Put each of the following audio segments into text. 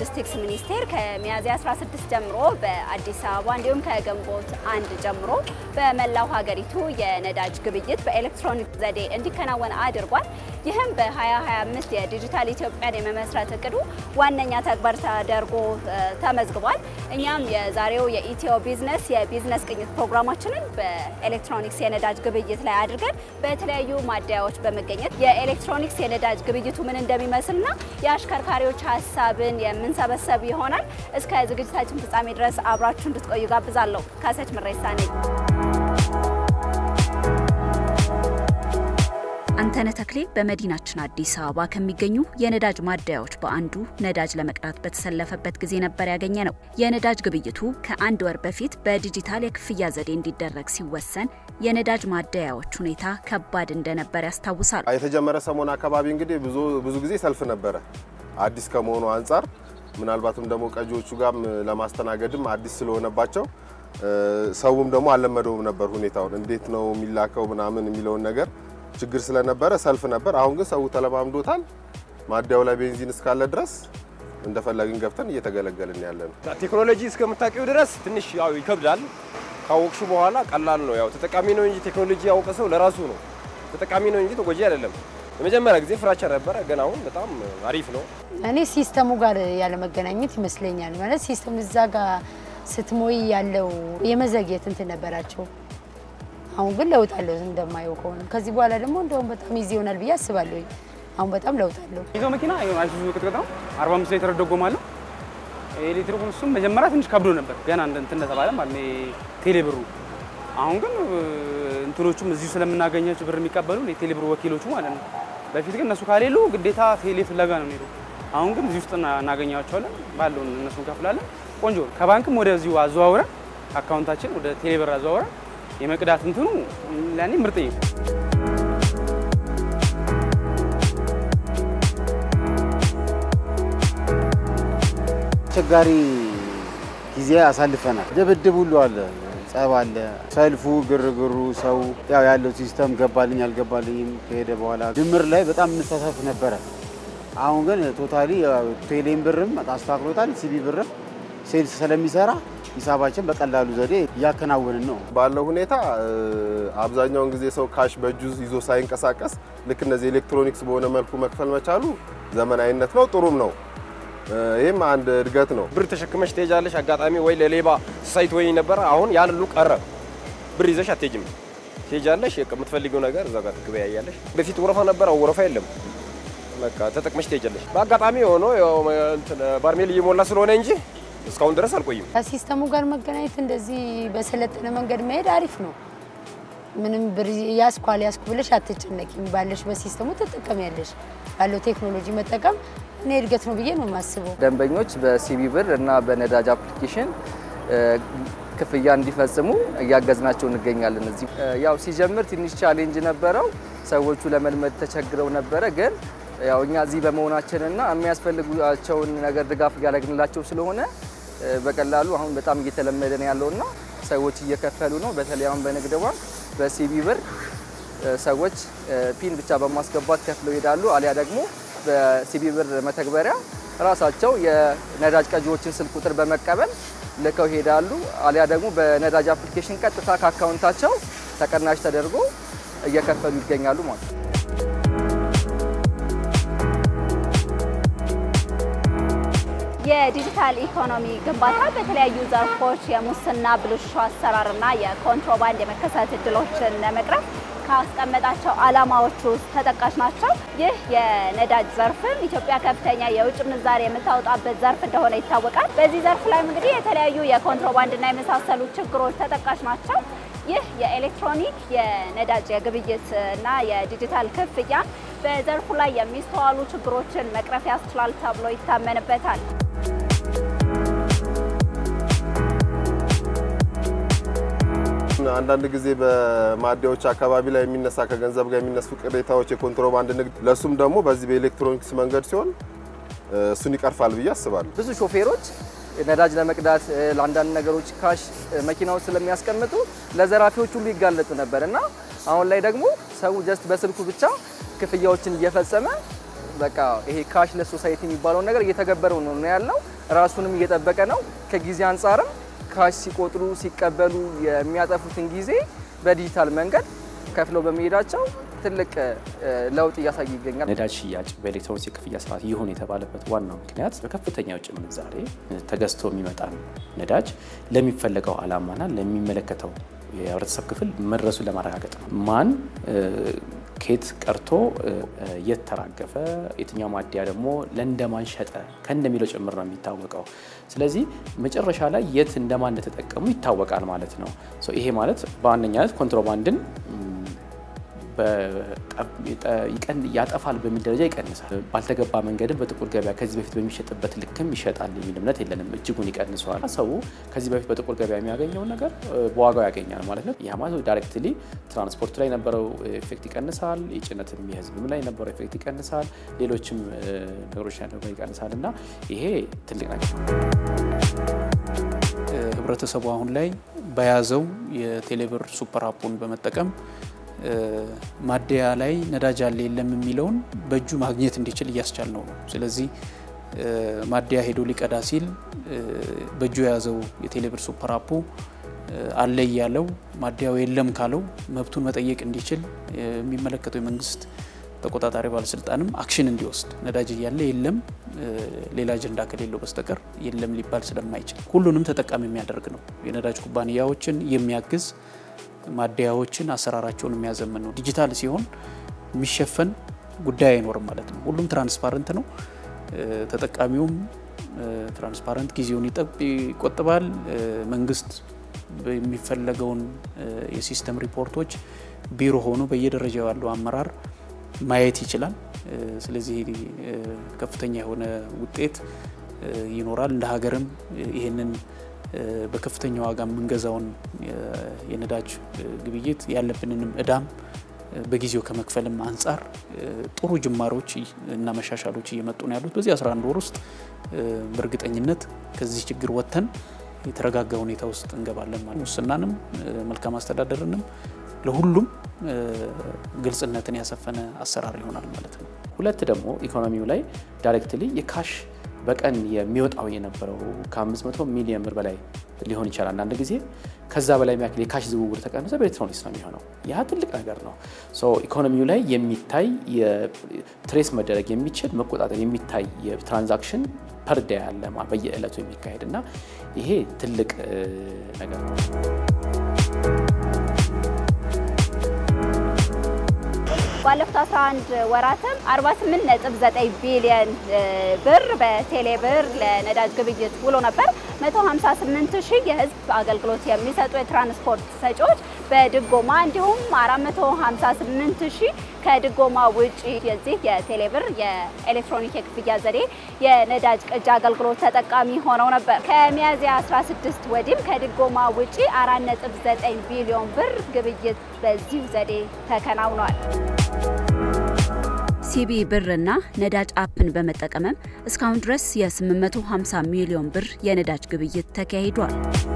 ሎጂስቲክስ ሚኒስቴር ከሚያዝያ 16 ጀምሮ በአዲስ አበባ እንዲሁም ከግንቦት አንድ ጀምሮ በመላው ሀገሪቱ የነዳጅ ግብይት በኤሌክትሮኒክ ዘዴ እንዲከናወን አድርጓል። ይህም በ2025 የዲጂታል ኢትዮጵያን የመመስረት እቅዱ ዋነኛ ተግባር ተደርጎ ተመዝግቧል። እኛም የዛሬው የኢትዮ ቢዝነስ የቢዝነስ ቅኝት ፕሮግራማችንን በኤሌክትሮኒክስ የነዳጅ ግብይት ላይ አድርገን በተለያዩ ማደያዎች በመገኘት የኤሌክትሮኒክስ የነዳጅ ግብይቱ ምን እንደሚመስልና የአሽከርካሪዎች ሀሳብን የምንሰበሰብ ይሆናል። እስከ ዝግጅታችን ፍጻሜ ድረስ አብራችሁ እንድትቆዩ ጋብዛለሁ። ካሰች ምሬሳ ነኝ። አንተነህ ተክሌ በመዲናችን አዲስ አበባ ከሚገኙ የነዳጅ ማደያዎች በአንዱ ነዳጅ ለመቅዳት በተሰለፈበት ጊዜ ነበር ያገኘ ነው። የነዳጅ ግብይቱ ከአንድ ወር በፊት በዲጂታል የክፍያ ዘዴ እንዲደረግ ሲወሰን የነዳጅ ማደያዎች ሁኔታ ከባድ እንደነበር ያስታውሳል። የተጀመረ ሰሞን አካባቢ እንግዲህ ብዙ ብዙ ጊዜ ሰልፍ ነበረ። አዲስ ከመሆኑ አንጻር ምናልባትም ደግሞ ቀጂዎቹ ጋርም ለማስተናገድም አዲስ ስለሆነባቸው ሰውም ደግሞ አልለመደውም ነበር ሁኔታውን እንዴት ነው የሚላከው ምናምን የሚለውን ነገር ችግር ስለነበረ ሰልፍ ነበር። አሁን ግን ሰው ተለማምዶታል። ማደያው ላይ ቤንዚን እስካለ ድረስ እንደፈለግን ገብተን እየተገለገልን ያለ ነው። ቴክኖሎጂ እስከምታውቂው ድረስ ትንሽ ያው ይከብዳል። ካወቅሹ በኋላ ቀላል ነው። ያው ተጠቃሚ ነው እንጂ ቴክኖሎጂ ያወቀ ሰው ለራሱ ነው ተጠቃሚ ነው እንጂ ተጎጂ አይደለም። የመጀመሪያ ጊዜ ፍራቻ ነበረ፣ ግን አሁን በጣም አሪፍ ነው። እኔ ሲስተሙ ጋር ያለ መገናኘት ይመስለኛል። ማለት ሲስተም እዛ ጋር ስትሞይ ያለው የመዘግየት እንትን ነበራቸው። አሁን ግን ለውጥ አለው እንደማየው ከሆነ ከዚህ በኋላ ደግሞ እንደውም በጣም ይዚ ይሆናል ብዬ አስባለሁ። አሁን በጣም ለውጥ አለው። ይዘው መኪና አይሱዙ ቅጥቅጥ ነው 45 ሊትር ደጎማ አለው። ኤሌክትሪኩ እሱም መጀመሪያ ትንሽ ከብዶ ነበር ገና እንትን እንደተባለ ማለት ነው ቴሌ ብሩ። አሁን ግን እንትኖቹም እዚሁ ስለምናገኛቸው ብር የሚቀበሉ የቴሌ ብሩ ወኪሎቹ ማለት ነው። በፊት ግን እነሱ ካሌሉ ግዴታ ቴሌ ፍለጋ ነው የሚሄዱ። አሁን ግን እዚህ ውስጥ እናገኛቸዋለን፣ ባለውን እነሱ እንከፍላለን። ቆንጆ ከባንክም ወደዚሁ አዘዋውረን አካውንታችን ወደ ቴሌ ብር አዘዋውረን የመቅዳት እንትኑ ለእኔ ምርጥ ነው። አስቸጋሪ ጊዜ አሳልፈናል። ድብድብ ሁሉ አለ፣ ጸብ አለ፣ ሰልፉ፣ ግርግሩ፣ ሰው ያው ያለው ሲስተም ገባልኝ አልገባልኝም ከሄደ በኋላ ድምር ላይ በጣም እንሳሳፍ ነበረ። አሁን ግን ቶታሊ ቴሌም ብርም አስተካክሎታል። ሲቢ ብርም ሴልስ ስለሚሰራ ሂሳባችን በቀላሉ ዘዴ እያከናወንን ነው። ባለው ሁኔታ አብዛኛውን ጊዜ ሰው ካሽ በእጁ ይዞ ሳይንቀሳቀስ ልክ እነዚህ ኤሌክትሮኒክስ በሆነ መልኩ መክፈል መቻሉ ዘመናዊነት ነው፣ ጥሩም ነው። ይህም አንድ እድገት ነው። ብር ተሸክመሽ ትሄጃለሽ። አጋጣሚ ወይ ለሌባ ሳይት ወይ ነበረ። አሁን ያን ሁሉ ቀረ። ብር ይዘሽ አትሄጂም። ትሄጃለሽ፣ የምትፈልጊው ነገር እዛ ጋር ትገበያያለሽ። በፊት ወረፋ ነበረ፣ አሁን ወረፋ የለም። በቃ ተጠቅመሽ ትሄጃለሽ። በአጋጣሚ ሆኖ ባርሜል እየሞላ ስለሆነ እንጂ እስካሁን ድረስ አልቆይም። ከሲስተሙ ጋር መገናኘት እንደዚህ በሰለጠነ መንገድ መሄድ አሪፍ ነው። ምንም ብር ያስኩ አልያዝኩ ብለሽ አትጨነቂም። ባለሽ በሲስተሙ ትጠቀሚያለሽ። ባለው ቴክኖሎጂ መጠቀም እኔ እድገት ነው ብዬ ነው የማስበው። ደንበኞች በሲቢ ብር እና በነዳጅ አፕሊኬሽን ክፍያ እንዲፈጽሙ እያገዝናቸው እንገኛለን። እዚህ ያው ሲጀምር ትንሽ ቻሌንጅ ነበረው። ሰዎቹ ለመልመድ ተቸግረው ነበረ ግን ያው እኛ እዚህ በመሆናችንና የሚያስፈልጓቸውን ነገር ድጋፍ እያደረግንላቸው ስለሆነ በቀላሉ አሁን በጣም እየተለመደ ነው ያለውና ሰዎች እየከፈሉ ነው። በተለይ አሁን በንግድ ባንክ በሲቢ ብር ሰዎች ፒን ብቻ በማስገባት ከፍለው ይሄዳሉ። አሊያ ደግሞ በሲቢ ብር መተግበሪያ ራሳቸው የነዳጅ ቀጂዎችን ስልክ ቁጥር በመቀበል ልከው ይሄዳሉ። አሊያ ደግሞ በነዳጅ አፕሊኬሽን ቀጥታ ከአካውንታቸው ተቀናሽ ተደርጎ እየከፈሉ ይገኛሉ ማለት ነው። የዲጂታል ኢኮኖሚ ግንባታ በተለያዩ ዘርፎች የሙስና ብልሹ አሰራርና የኮንትሮባንድ የመከሰት እድሎችን ለመቅረፍ ካስቀመጣቸው ዓላማዎች ውስጥ ተጠቃሽ ናቸው። ይህ የነዳጅ ዘርፍም ኢትዮጵያ ከፍተኛ የውጭ ምንዛሪ የምታወጣበት ዘርፍ እንደሆነ ይታወቃል። በዚህ ዘርፍ ላይም እንግዲህ የተለያዩ የኮንትሮባንድና የመሳሰሉ ችግሮች ተጠቃሽ ናቸው። ይህ የኤሌክትሮኒክ የነዳጅ የግብይት እና የዲጂታል ክፍያ በዘርፉ ላይ የሚስተዋሉ ችግሮችን መቅረፍ ያስችላል ተብሎ ይታመንበታል። አንዳንድ ጊዜ በማደያዎች አካባቢ ላይ የሚነሳ ከገንዘብ ጋር የሚነሱ ቅሬታዎች፣ የኮንትሮባንድ ንግድ፣ ለሱም ደግሞ በዚህ በኤሌክትሮኒክስ መንገድ ሲሆን እሱን ይቀርፋል ብዬ አስባለሁ። ብዙ ሾፌሮች ነዳጅ ለመቅዳት ለአንዳንድ ነገሮች ካሽ መኪናውን ስለሚያስቀምጡ ለዘራፊዎች ሁሉ ይጋለጡ ነበር እና አሁን ላይ ደግሞ ሰው ጀስት በስልኩ ብቻ ክፍያዎችን እየፈጸመ በቃ ይሄ ካሽለስ ሶሳይቲ የሚባለውን ነገር እየተገበረው ነው ያለው። ራሱንም እየጠበቀ ነው። ከጊዜ አንጻርም ካሽ ሲቆጥሩ ሲቀበሉ የሚያጠፉትን ጊዜ በዲጂታል መንገድ ከፍለው በመሄዳቸው ትልቅ ለውጥ እያሳየ ይገኛል። ነዳጅ ሽያጭ በኤሌክትሮኒክስ የክፍያ ስርዓት ይሁን የተባለበት ዋናው ምክንያት በከፍተኛ ውጭ ምንዛሬ ተገዝቶ የሚመጣ ነዳጅ ለሚፈለገው ዓላማና ለሚመለከተው የህብረተሰብ ክፍል መድረሱን ለማረጋገጥ ነው። ማን ኬት ቀርቶ የት ተራገፈ፣ የትኛው ማደያ ደግሞ ለእንደማን ሸጠ ከእንደሚለው ጭምር ነው የሚታወቀው። ስለዚህ መጨረሻ ላይ የት እንደማን እንደተጠቀሙ ይታወቃል ማለት ነው። ይሄ ማለት በዋነኛነት ኮንትሮባንድን ያጠፋል በሚል ደረጃ ይቀንሳል። ባልተገባ መንገድም በጥቁር ገበያ ከዚህ በፊት በሚሸጥበት ልክም ይሸጣል የሚል እምነት የለንም። እጅጉን ይቀንሰዋል። ሰው ከዚህ በፊት በጥቁር ገበያ የሚያገኘውን ነገር በዋጋው ያገኛል ማለት ነው። ይህ ማለት ዳይሬክትሊ ትራንስፖርት ላይ የነበረው ኤፌክት ይቀንሳል። የጭነትም የህዝብም ላይ የነበረው ኤፌክት ይቀንሳል። ሌሎችም ነገሮች ያለው ይቀንሳል እና ይሄ ትልቅ ነገር ነው። ህብረተሰቡ አሁን ላይ በያዘው የቴሌብር ሱፐር አፑን በመጠቀም ማደያ ላይ ነዳጅ አለ የለም የሚለውን በእጁ ማግኘት እንዲችል እያስቻል ነው ነው። ስለዚህ ማደያ ሄዶ ሊቀዳ ሲል በእጁ የያዘው የቴሌብር ሱፐር አፑ አለ እያለው ማደያው የለም ካለው መብቱን መጠየቅ እንዲችል የሚመለከተው የመንግስት ተቆጣጣሪ ባለስልጣንም አክሽን እንዲወስድ ነዳጅ እያለ የለም ሌላ አጀንዳ ከሌለው በስተቀር የለም ሊባል ስለማይችል ሁሉንም ተጠቃሚ የሚያደርግ ነው። የነዳጅ ኩባንያዎችን የሚያግዝ ማደያዎችን አሰራራቸውን የሚያዘምን ነው። ዲጂታል ሲሆን የሚሸፈን ጉዳይ አይኖርም ማለት ነው። ሁሉም ትራንስፓረንት ነው። ተጠቃሚውም ትራንስፓረንት ጊዜውን ይቆጥባል። መንግስት የሚፈለገውን የሲስተም ሪፖርቶች ቢሮ ሆኖ በየደረጃው ያለው አመራር ማየት ይችላል። ስለዚህ ከፍተኛ የሆነ ውጤት ይኖራል። እንደ ሀገርም ይህንን በከፍተኛ ዋጋ የምንገዛውን የነዳጅ ግብይት ያለብንንም እዳም በጊዜው ከመክፈልም አንጻር ጥሩ ጅማሮች እና መሻሻሎች እየመጡ ነው ያሉት። በዚህ 11 ወር ውስጥ በእርግጠኝነት ከዚህ ችግር ወጥተን የተረጋጋ ሁኔታ ውስጥ እንገባለን ማለት ሙስናንም መልካም አስተዳደርንም ለሁሉም ግልጽነትን ያሰፈነ አሰራር ይሆናል ማለት ነው። ሁለት ደግሞ ኢኮኖሚው ላይ ዳይሬክትሊ የካሽ በቀን የሚወጣው የነበረው ከ500 ሚሊዮን ብር በላይ ሊሆን ይችላል። አንዳንድ ጊዜ ከዛ በላይ የሚያክል የካሽ ዝውውር ተቀንሶ በኤሌክትሮኒክስ ነው የሚሆነው። ያ ትልቅ ነገር ነው። ኢኮኖሚው ላይ የሚታይ ትሬስ መደረግ የሚችል መቆጣጠር የሚታይ የትራንዛክሽን ፐርዳ ያለ በየዕለቱ የሚካሄድ እና ይሄ ትልቅ ነገር ነው። ባለፉት 11 ወራትም 48.9 ቢሊዮን ብር በቴሌ ብር ለነዳጅ ግብይት ውሎ ነበር። 158 ሺህ የህዝብ አገልግሎት የሚሰጡ የትራንስፖርት ሰጪዎች በድጎማ እንዲሁም 458 ሺህ ከድጎማ ውጪ የዚህ የቴሌ ብር የኤሌክትሮኒክ የክፍያ ዘዴ የነዳጅ ቅጂ አገልግሎት ተጠቃሚ ሆነው ነበር። ከሚያዝያ 16 ወዲህም ከድጎማ ውጪ 4.9 ቢሊዮን ብር ግብይት በዚሁ ዘዴ ተከናውኗል። ሲቢ ብርና ነዳጅ አፕን በመጠቀምም እስካሁን ድረስ የ850 ሚሊዮን ብር የነዳጅ ግብይት ተካሂዷል።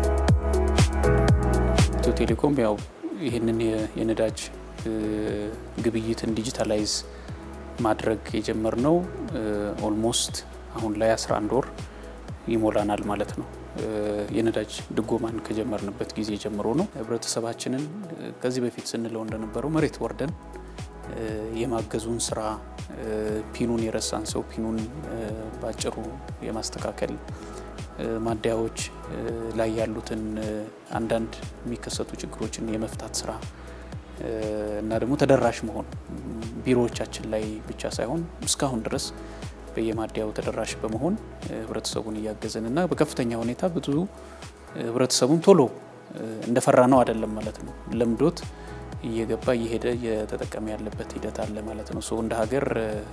ኢትዮ ቴሌኮም ያው ይህንን የነዳጅ ግብይትን ዲጂታላይዝ ማድረግ የጀመርነው ኦልሞስት አሁን ላይ 11 ወር ይሞላናል ማለት ነው። የነዳጅ ድጎማን ከጀመርንበት ጊዜ ጀምሮ ነው። ህብረተሰባችንን ከዚህ በፊት ስንለው እንደነበረው መሬት ወርደን የማገዙን ስራ ፒኑን የረሳን ሰው ፒኑን ባጭሩ የማስተካከል ማደያዎች ላይ ያሉትን አንዳንድ የሚከሰቱ ችግሮችን የመፍታት ስራ እና ደግሞ ተደራሽ መሆን ቢሮዎቻችን ላይ ብቻ ሳይሆን እስካሁን ድረስ በየማደያው ተደራሽ በመሆን ህብረተሰቡን እያገዝን እና በከፍተኛ ሁኔታ ብዙ ህብረተሰቡን ቶሎ እንደፈራ ነው አይደለም ማለት ነው ለምዶት እየገባ እየሄደ እየተጠቀመ ያለበት ሂደት አለ ማለት ነው። እንደ ሀገር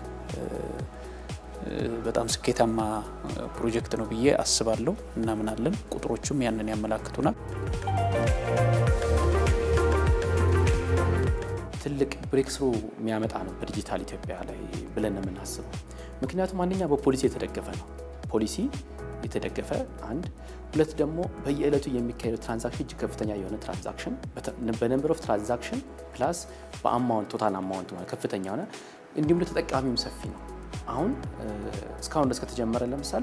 በጣም ስኬታማ ፕሮጀክት ነው ብዬ አስባለሁ። እናምናለን። ቁጥሮቹም ያንን ያመላክቱናል። ትልቅ ብሬክስሩ የሚያመጣ ነው በዲጂታል ኢትዮጵያ ላይ ብለን ነው የምናስበው። ምክንያቱም አንደኛ በፖሊሲ የተደገፈ ነው። ፖሊሲ የተደገፈ አንድ፣ ሁለት ደግሞ በየዕለቱ የሚካሄደው ትራንዛክሽን እጅግ ከፍተኛ የሆነ ትራንዛክሽን በነምበር ኦፍ ትራንዛክሽን ፕላስ በአማውንት ቶታል አማውንት ከፍተኛ ሆነ እንዲሁም ለተጠቃሚውም ሰፊ ነው። አሁን እስካሁን ድረስ ከተጀመረ ለምሳሌ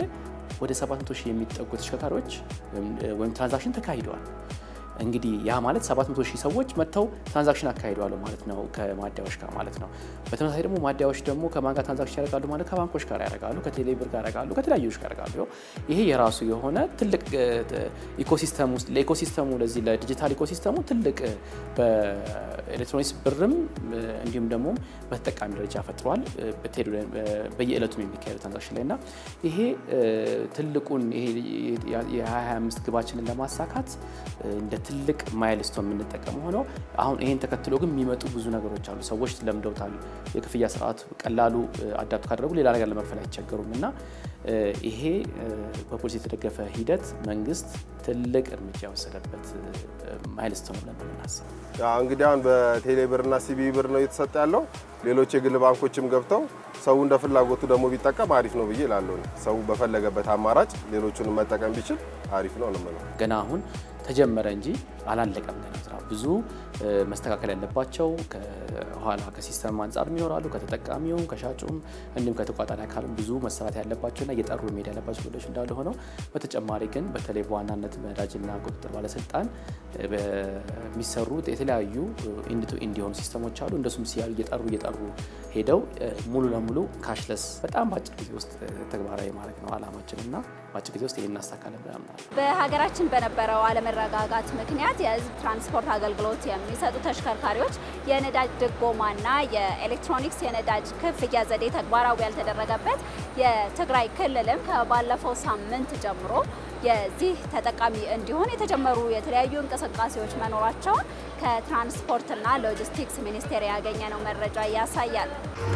ወደ 700 ሺህ የሚጠጉ ተሽከርካሪዎች ወይም ትራንዛክሽን ተካሂደዋል። እንግዲህ ያ ማለት 700 ሺህ ሰዎች መጥተው ትራንዛክሽን አካሂደዋል ማለት ነው ከማደያዎች ጋር ማለት ነው። በተመሳሳይ ደግሞ ማደያዎች ደግሞ ከማን ጋር ትራንዛክሽን ያደርጋሉ ማለት ከባንኮች ጋር ያደርጋሉ፣ ከቴሌብር ጋር ያደርጋሉ፣ ከተለያዩዎች ጋር ያደርጋሉ። ይሄ የራሱ የሆነ ትልቅ ኢኮሲስተም ውስጥ ለኢኮሲስተሙ ለዚህ ለዲጂታል ኢኮሲስተሙ ትልቅ በኤሌክትሮኒክስ ብርም እንዲሁም ደግሞ በተጠቃሚ ደረጃ ፈጥሯል። በየዕለቱም የሚካሄዱ ትራንዛክሽን ላይ እና ይሄ ትልቁን ይሄ የ2025 ግባችንን ለማሳካት እንደ ትልቅ ማይልስቶን የምንጠቀም ሆነው አሁን ይሄን ተከትሎ ግን የሚመጡ ብዙ ነገሮች አሉ። ሰዎች ለምደውታል። የክፍያ ስርዓት ቀላሉ አዳፕት ካደረጉ ሌላ ነገር ለመክፈል አይቸገሩም እና ይሄ በፖሊሲ የተደገፈ ሂደት መንግስት ትልቅ እርምጃ የወሰደበት ማይልስቶን ብለን ነው የምናስበው። እንግዲህ አሁን በቴሌ ብርና ሲቢ ብር ነው እየተሰጠ ያለው። ሌሎች የግል ባንኮችም ገብተው ሰው እንደ ፍላጎቱ ደግሞ ቢጠቀም አሪፍ ነው ብዬ እላለሁ። ሰው በፈለገበት አማራጭ ሌሎቹንም መጠቀም ቢችል አሪፍ ነው ነው የምለው። ገና አሁን ተጀመረ እንጂ አላለቀም ገና ስራ። ብዙ መስተካከል ያለባቸው ከኋላ ከሲስተም አንጻር ይኖራሉ። ከተጠቃሚውም ከሻጩም እንዲሁም ከተቋጣሪ አካልም ብዙ መሰራት ያለባቸውና እየጠሩ መሄድ ያለባቸው ጉዳዮች እንዳሉ ሆነው በተጨማሪ ግን በተለይ በዋናነት ነዳጅና ቁጥጥር ባለስልጣን በሚሰሩት የተለያዩ ኢንድ ቱ ኢንድ የሆኑ ሲስተሞች አሉ። እንደሱም ሲያዩ እየጠሩ እየጠሩ ሄደው ሙሉ ለሙሉ ካሽለስ በጣም በአጭር ጊዜ ውስጥ ተግባራዊ ማድረግ ነው አላማችን እና በአጭር ጊዜ ውስጥ ይህን እናሳካለን ብለን እናምናለን። በሀገራችን በነበረው አለመረጋጋት ምክንያት የሕዝብ ትራንስፖርት አገልግሎት የሚሰጡ ተሽከርካሪዎች የነዳጅ ድጎማና የኤሌክትሮኒክስ የነዳጅ ክፍያ ዘዴ ተግባራዊ ያልተደረገበት የትግራይ ክልልም ከባለፈው ሳምንት ጀምሮ የዚህ ተጠቃሚ እንዲሆን የተጀመሩ የተለያዩ እንቅስቃሴዎች መኖራቸውን ከትራንስፖርትና ሎጂስቲክስ ሚኒስቴር ያገኘነው መረጃ ያሳያል።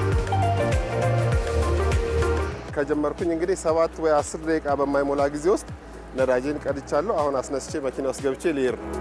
ከጀመርኩኝ እንግዲህ ሰባት ወይ አስር ደቂቃ በማይሞላ ጊዜ ውስጥ ነዳጄን ቀድቻለሁ። አሁን አስነስቼ መኪና ውስጥ ገብቼ ልሄድ ነው።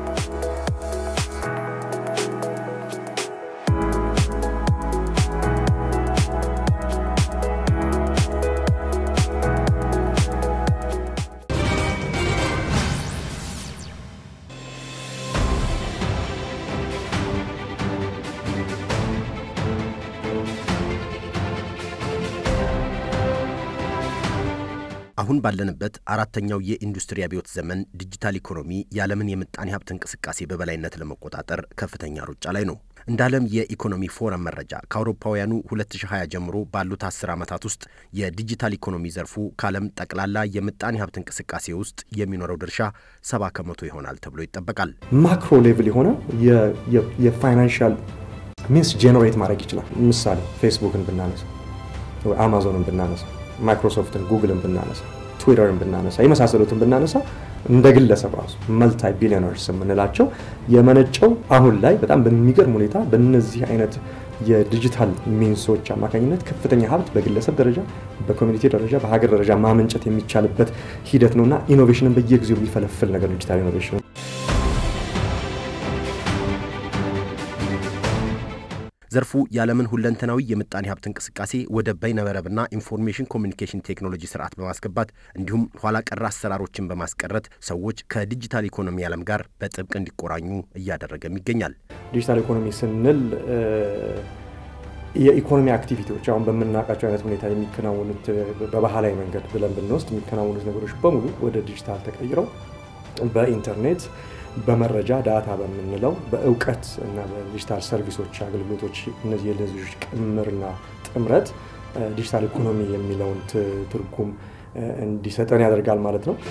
አሁን ባለንበት አራተኛው የኢንዱስትሪ አብዮት ዘመን ዲጂታል ኢኮኖሚ የዓለምን የምጣኔ ሀብት እንቅስቃሴ በበላይነት ለመቆጣጠር ከፍተኛ ሩጫ ላይ ነው። እንደ ዓለም የኢኮኖሚ ፎረም መረጃ ከአውሮፓውያኑ 2020 ጀምሮ ባሉት 10 ዓመታት ውስጥ የዲጂታል ኢኮኖሚ ዘርፉ ከዓለም ጠቅላላ የምጣኔ ሀብት እንቅስቃሴ ውስጥ የሚኖረው ድርሻ 70 ከመቶ ይሆናል ተብሎ ይጠበቃል። ማክሮ ሌቭል የሆነ የፋይናንሻል ሚንስ ጄኔሬት ማድረግ ይችላል። ምሳሌ ፌስቡክን ብናነሳ፣ አማዞንን ብናነሳ ማይክሮሶፍትን፣ ጉግልን ብናነሳ፣ ትዊተርን ብናነሳ የመሳሰሉትን ብናነሳ እንደ ግለሰብ ራሱ መልታይ ቢሊዮነርስ የምንላቸው የመነጨው አሁን ላይ በጣም በሚገርም ሁኔታ በእነዚህ አይነት የዲጂታል ሚንሶች አማካኝነት ከፍተኛ ሀብት በግለሰብ ደረጃ፣ በኮሚኒቲ ደረጃ፣ በሀገር ደረጃ ማመንጨት የሚቻልበት ሂደት ነው እና ኢኖቬሽንን በየጊዜው የሚፈለፍል ነገር ዲጂታል ኢኖቬሽን ዘርፉ የዓለምን ሁለንተናዊ የምጣኔ ሀብት እንቅስቃሴ ወደ በይነመረብና ኢንፎርሜሽን ኮሚኒኬሽን ቴክኖሎጂ ስርዓት በማስገባት እንዲሁም ኋላ ቀር አሰራሮችን በማስቀረት ሰዎች ከዲጂታል ኢኮኖሚ ዓለም ጋር በጥብቅ እንዲቆራኙ እያደረገም ይገኛል። ዲጂታል ኢኮኖሚ ስንል የኢኮኖሚ አክቲቪቲዎች አሁን በምናውቃቸው አይነት ሁኔታ የሚከናወኑት በባህላዊ መንገድ ብለን ብንወስድ የሚከናወኑት ነገሮች በሙሉ ወደ ዲጂታል ተቀይረው በኢንተርኔት በመረጃ ዳታ በምንለው በእውቀት እና በዲጂታል ሰርቪሶች አገልግሎቶች እነዚህ የለዞች ቅምርና ጥምረት ዲጂታል ኢኮኖሚ የሚለውን ትርጉም እንዲሰጠን ያደርጋል ማለት ነው።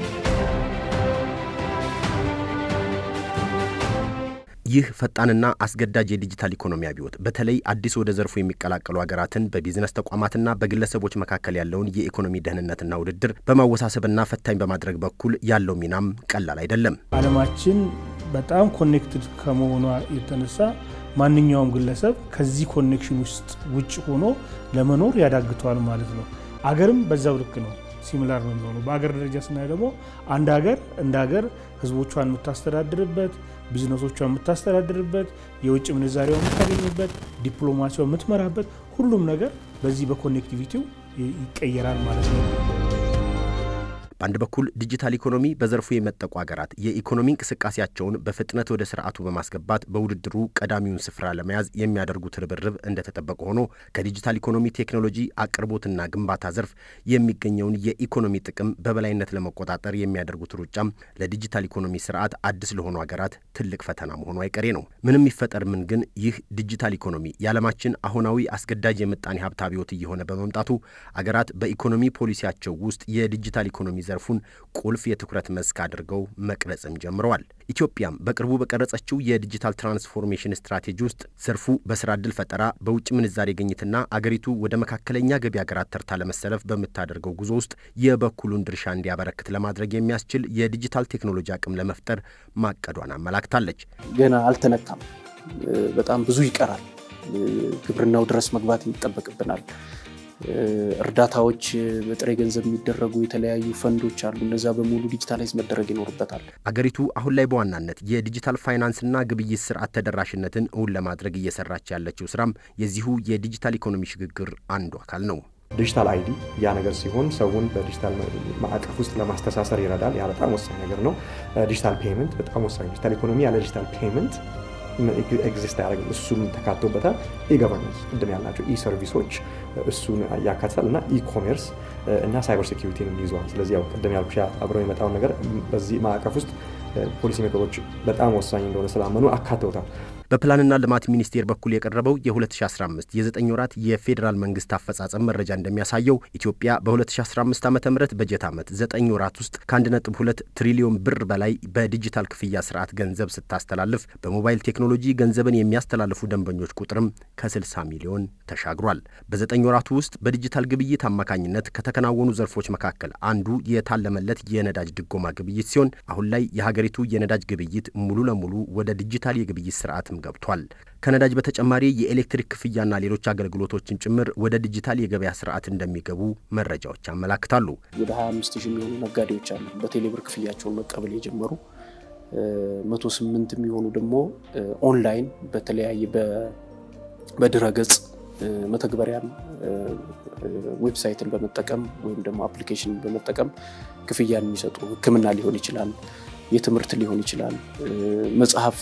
ይህ ፈጣንና አስገዳጅ የዲጂታል ኢኮኖሚ አብዮት በተለይ አዲስ ወደ ዘርፉ የሚቀላቀሉ ሀገራትን በቢዝነስ ተቋማትና በግለሰቦች መካከል ያለውን የኢኮኖሚ ደህንነትና ውድድር በማወሳሰብና ፈታኝ በማድረግ በኩል ያለው ሚናም ቀላል አይደለም። ዓለማችን በጣም ኮኔክትድ ከመሆኗ የተነሳ ማንኛውም ግለሰብ ከዚህ ኮኔክሽን ውስጥ ውጭ ሆኖ ለመኖር ያዳግተዋል ማለት ነው። አገርም በዛው ልክ ነው። ሲሚላር ነው የሚሆነው። በአገር ደረጃ ስናይ ደግሞ አንድ ሀገር እንደ ሀገር ህዝቦቿን የምታስተዳድርበት ቢዝነሶቿን የምታስተዳድርበት የውጭ ምንዛሬዋ የምታገኝበት ዲፕሎማሲዋ የምትመራበት ሁሉም ነገር በዚህ በኮኔክቲቪቲው ይቀየራል ማለት ነው። በአንድ በኩል ዲጂታል ኢኮኖሚ በዘርፉ የመጠቁ ሀገራት የኢኮኖሚ እንቅስቃሴያቸውን በፍጥነት ወደ ስርዓቱ በማስገባት በውድድሩ ቀዳሚውን ስፍራ ለመያዝ የሚያደርጉት ርብርብ እንደተጠበቀ ሆኖ ከዲጂታል ኢኮኖሚ ቴክኖሎጂ አቅርቦትና ግንባታ ዘርፍ የሚገኘውን የኢኮኖሚ ጥቅም በበላይነት ለመቆጣጠር የሚያደርጉት ሩጫም ለዲጂታል ኢኮኖሚ ስርዓት አዲስ ለሆኑ ሀገራት ትልቅ ፈተና መሆኑ አይቀሬ ነው። ምንም ይፈጠር ምን ግን ይህ ዲጂታል ኢኮኖሚ የዓለማችን አሁናዊ አስገዳጅ የምጣኔ ሀብት አብዮት እየሆነ በመምጣቱ አገራት በኢኮኖሚ ፖሊሲያቸው ውስጥ የዲጂታል ኢኮኖሚ ዘርፉን ቁልፍ የትኩረት መስክ አድርገው መቅረጽም ጀምረዋል። ኢትዮጵያም በቅርቡ በቀረጸችው የዲጂታል ትራንስፎርሜሽን ስትራቴጂ ውስጥ ዘርፉ በስራ ዕድል ፈጠራ፣ በውጭ ምንዛሬ ግኝትና አገሪቱ ወደ መካከለኛ ገቢ ሀገራት ተርታ ለመሰለፍ በምታደርገው ጉዞ ውስጥ የበኩሉን ድርሻ እንዲያበረክት ለማድረግ የሚያስችል የዲጂታል ቴክኖሎጂ አቅም ለመፍጠር ማቀዷን አመላክታለች። ገና አልተነካም። በጣም ብዙ ይቀራል። ግብርናው ድረስ መግባት ይጠበቅብናል። እርዳታዎች በጥሬ ገንዘብ የሚደረጉ የተለያዩ ፈንዶች አሉ። እነዛ በሙሉ ዲጂታላይዝ መደረግ ይኖርበታል። አገሪቱ አሁን ላይ በዋናነት የዲጂታል ፋይናንስና ግብይት ስርዓት ተደራሽነትን እውን ለማድረግ እየሰራች ያለችው ስራም የዚሁ የዲጂታል ኢኮኖሚ ሽግግር አንዱ አካል ነው። ዲጂታል አይዲ ያ ነገር ሲሆን ሰውን በዲጂታል ማዕቀፍ ውስጥ ለማስተሳሰር ይረዳል። ያ በጣም ወሳኝ ነገር ነው። ዲጂታል ፔይመንት በጣም ወሳኝ። ዲጂታል ኢኮኖሚ ያለ ዲጂታል ፔይመንት ኤግዚስት አያደርግም። እሱም ተካቶበታል። ኢገቨርነንስ ቅድም ያልናቸው ኢ ሰርቪሶች እሱን ያካትታል እና ኢኮሜርስ እና ሳይበር ሴኪሪቲንም ይዘዋል። ስለዚህ ያው ቅድም ያልኩሽ አብረው የመጣውን ነገር በዚህ ማዕቀፍ ውስጥ ፖሊሲ ሜቶዶች በጣም ወሳኝ እንደሆነ ስላመኑ አካተውታል። በፕላንና ልማት ሚኒስቴር በኩል የቀረበው የ2015 የዘጠኝ ወራት የፌዴራል መንግስት አፈጻጸም መረጃ እንደሚያሳየው ኢትዮጵያ በ2015 ዓ ም በጀት ዓመት ዘጠኝ ወራት ውስጥ ከ1.2 ትሪሊዮን ብር በላይ በዲጂታል ክፍያ ስርዓት ገንዘብ ስታስተላልፍ በሞባይል ቴክኖሎጂ ገንዘብን የሚያስተላልፉ ደንበኞች ቁጥርም ከ60 ሚሊዮን ተሻግሯል። በዘጠኝ ወራቱ ውስጥ በዲጂታል ግብይት አማካኝነት ከተከናወኑ ዘርፎች መካከል አንዱ የታለመለት የነዳጅ ድጎማ ግብይት ሲሆን አሁን ላይ የሀገሪቱ የነዳጅ ግብይት ሙሉ ለሙሉ ወደ ዲጂታል የግብይት ስርዓት ገብቷል። ከነዳጅ በተጨማሪ የኤሌክትሪክ ክፍያና ሌሎች አገልግሎቶችን ጭምር ወደ ዲጂታል የገበያ ስርዓት እንደሚገቡ መረጃዎች ያመላክታሉ። ወደ 25 ሺህ የሚሆኑ ነጋዴዎች አሉ በቴሌብር ክፍያቸውን መቀበል የጀመሩ መቶ ስምንት የሚሆኑ ደግሞ ኦንላይን በተለያየ በድረገጽ መተግበሪያን ዌብሳይትን በመጠቀም ወይም ደግሞ አፕሊኬሽን በመጠቀም ክፍያን የሚሰጡ ሕክምና ሊሆን ይችላል የትምህርት ሊሆን ይችላል። መጽሐፍ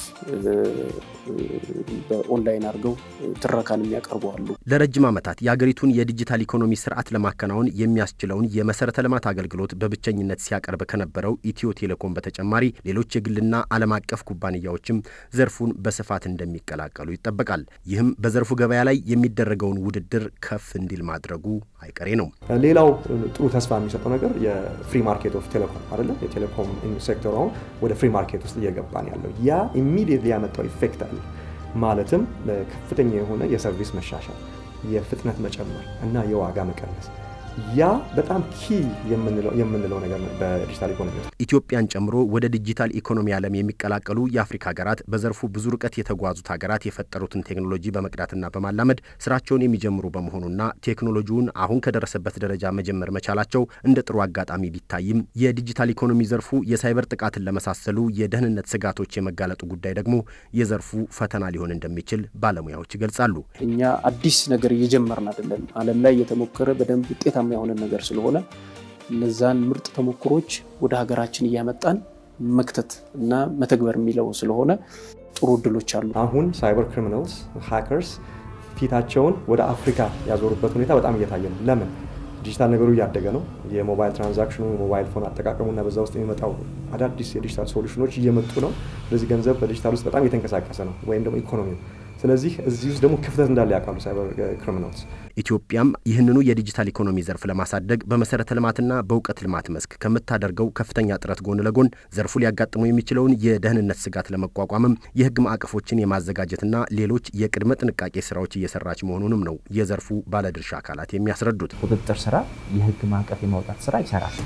በኦንላይን አድርገው ትረካን የሚያቀርቡ አሉ። ለረጅም ዓመታት የአገሪቱን የዲጂታል ኢኮኖሚ ስርዓት ለማከናወን የሚያስችለውን የመሰረተ ልማት አገልግሎት በብቸኝነት ሲያቀርብ ከነበረው ኢትዮ ቴሌኮም በተጨማሪ ሌሎች የግልና ዓለም አቀፍ ኩባንያዎችም ዘርፉን በስፋት እንደሚቀላቀሉ ይጠበቃል። ይህም በዘርፉ ገበያ ላይ የሚደረገውን ውድድር ከፍ እንዲል ማድረጉ አይቀሬ ነው። ሌላው ጥሩ ተስፋ የሚሰጠው ነገር የፍሪ ማርኬት ኦፍ ቴሌኮም አይደለም። የቴሌኮም ሴክተሩ አሁን ወደ ፍሪ ማርኬት ውስጥ እየገባን ያለው ያ ኢሚዲየትሊ ያመጣው ኢፌክት አለ። ማለትም ከፍተኛ የሆነ የሰርቪስ መሻሻል፣ የፍጥነት መጨመር እና የዋጋ መቀነስ ያ በጣም ኪ የምንለው ነገር ነው በዲጂታል ኢኮኖሚ ውስጥ። ኢትዮጵያን ጨምሮ ወደ ዲጂታል ኢኮኖሚ ዓለም የሚቀላቀሉ የአፍሪካ ሀገራት በዘርፉ ብዙ ርቀት የተጓዙት ሀገራት የፈጠሩትን ቴክኖሎጂ በመቅዳትና በማላመድ ስራቸውን የሚጀምሩ በመሆኑና ቴክኖሎጂውን አሁን ከደረሰበት ደረጃ መጀመር መቻላቸው እንደ ጥሩ አጋጣሚ ቢታይም የዲጂታል ኢኮኖሚ ዘርፉ የሳይበር ጥቃትን ለመሳሰሉ የደህንነት ስጋቶች የመጋለጡ ጉዳይ ደግሞ የዘርፉ ፈተና ሊሆን እንደሚችል ባለሙያዎች ይገልጻሉ። እኛ አዲስ ነገር እየጀመርን አይደለም። ዓለም ላይ የተሞከረ በደንብ ውጤታ የሆነ ነገር ስለሆነ እነዛን ምርጥ ተሞክሮች ወደ ሀገራችን እያመጣን መክተት እና መተግበር የሚለው ስለሆነ ጥሩ እድሎች አሉ። አሁን ሳይበር ክሪሚናልስ ሃከርስ ፊታቸውን ወደ አፍሪካ ያዞሩበት ሁኔታ በጣም እየታየ ነው። ለምን? ዲጂታል ነገሩ እያደገ ነው። የሞባይል ትራንዛክሽኑ፣ የሞባይል ፎን አጠቃቀሙና በዛ ውስጥ የሚመጣው አዳዲስ የዲጂታል ሶሉሽኖች እየመጡ ነው። ስለዚህ ገንዘብ በዲጂታል ውስጥ በጣም እየተንቀሳቀሰ ነው፣ ወይም ደግሞ ኢኮኖሚው ስለዚህ እዚህ ውስጥ ደግሞ ክፍተት እንዳለ ያውቃሉ ሳይበር ክሪሚናልስ። ኢትዮጵያም ይህንኑ የዲጂታል ኢኮኖሚ ዘርፍ ለማሳደግ በመሰረተ ልማትና በእውቀት ልማት መስክ ከምታደርገው ከፍተኛ ጥረት ጎን ለጎን ዘርፉ ሊያጋጥመው የሚችለውን የደህንነት ስጋት ለመቋቋምም የሕግ ማዕቀፎችን የማዘጋጀትና ሌሎች የቅድመ ጥንቃቄ ስራዎች እየሰራች መሆኑንም ነው የዘርፉ ባለድርሻ አካላት የሚያስረዱት። ቁጥጥር ስራ፣ የሕግ ማዕቀፍ የማውጣት ስራ ይሰራል።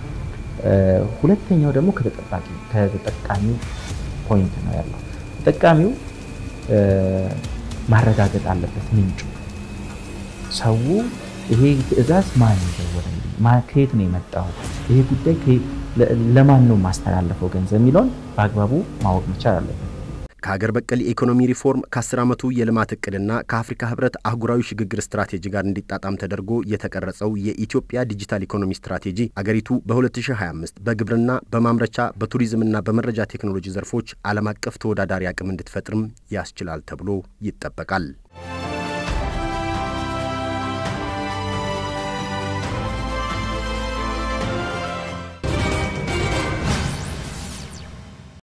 ሁለተኛው ደግሞ ከተጠቃሚው ፖይንት ነው ያለው ተጠቃሚው ማረጋገጥ አለበት ምንጩ። ሰው ይሄ ትዕዛዝ ማን የደወለልኝ፣ ከየት ነው የመጣው፣ ይሄ ጉዳይ ለማን ነው ማስተላለፈው ገንዘብ የሚለውን በአግባቡ ማወቅ መቻል አለበት። ከሀገር በቀል የኢኮኖሚ ሪፎርም ከ10 ዓመቱ የልማት እቅድና ከአፍሪካ ህብረት አህጉራዊ ሽግግር ስትራቴጂ ጋር እንዲጣጣም ተደርጎ የተቀረጸው የኢትዮጵያ ዲጂታል ኢኮኖሚ ስትራቴጂ አገሪቱ በ2025 በግብርና፣ በማምረቻ፣ በቱሪዝምና በመረጃ ቴክኖሎጂ ዘርፎች ዓለም አቀፍ ተወዳዳሪ አቅም እንድትፈጥርም ያስችላል ተብሎ ይጠበቃል።